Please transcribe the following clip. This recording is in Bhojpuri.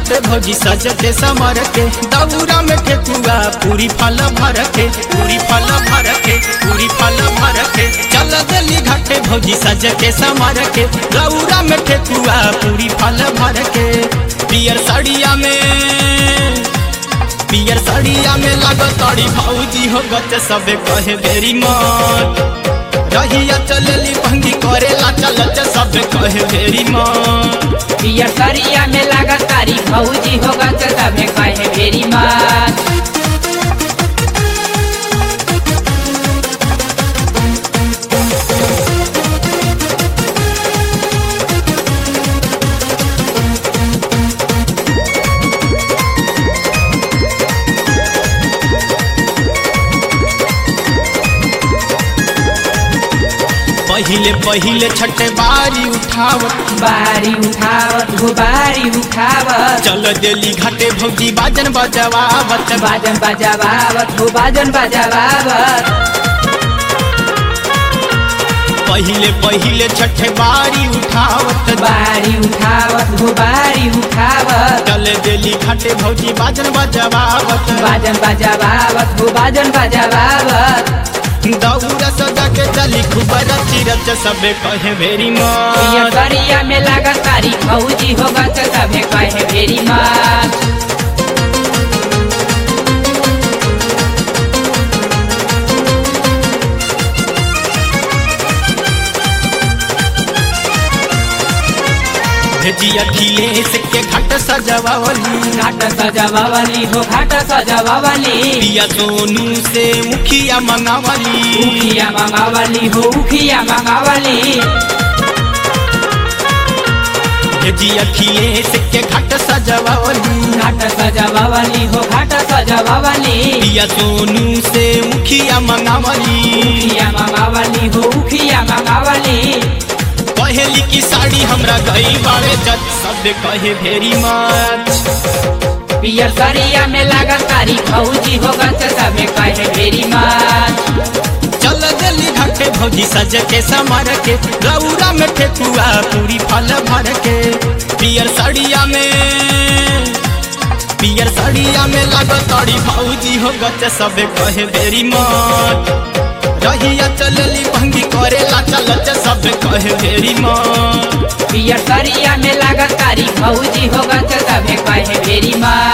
घाटे भौजी सजते समर के दौरा में ठेकुआ पूरी फल भर के पूरी फल भर के पूरी फल भर के चल दिल्ली घाटे भौजी सज के समर के दौरा में ठेकुआ पूरी फल भर के पियर साड़िया में पियर साड़िया में लागत ताड़ी भौजी हो गच सबे कहे बेरी मत रहिया चलली भंगी करेला चलच सब कहे बेरी मत पियर सरिया में लागत तारी भौजी होगा तो तबे कहे मेरी मात पहिले पहिले छठे बारी उठावत बारी उठावत हो बारी उठावत चल देली घाटे भौजी बाजन बजवावत बाजन बजावावत हो बाजन बजावावत पहिले पहिले छठे बारी उठावत बारी उठावत हो बारी उठावत चल देली घाटे भौजी बाजन बजवावत बाजन बजावावत हो बाजन बजावावत दौरा सजा के चली खूब रची रच सबे कहे भेरी पियर मत सरिया में लागत तारी भौजी होगा तो तबे कहे मेरी मात भेजिया खिलेश के घाट सजवावली घाट सजावावली हो घाट सजावावली पिया सोनू से मुखिया मंगावली उखिया मंगावली हो उखिया मंगावली भेजिया खिलेश के घाट सजवावली घाट सजावावली हो घाट सजावावली पिया सोनू से मुखिया मंगावली उखिया मंगावली हो उखिया मंगावली कहेली की साड़ी हमरा गई बारे जत सब कहे भेरी मच पियर सरिया में लागत तारी भौजी होगा तो सबे कहे मेरी मात चल दिल्ली घाटे भौजी सज के समर के रौरा में ठेकुआ पूरी फल भर के पियर साड़िया में पियर साड़िया में लागत ताड़ी भौजी हो गच सब कहे बेरी मत रहिया चलली भंगी करेला चलच सब कहे बेरी मत पियर सरिया में लागत तारी भौजी होगा तो सबे कहे मेरी मात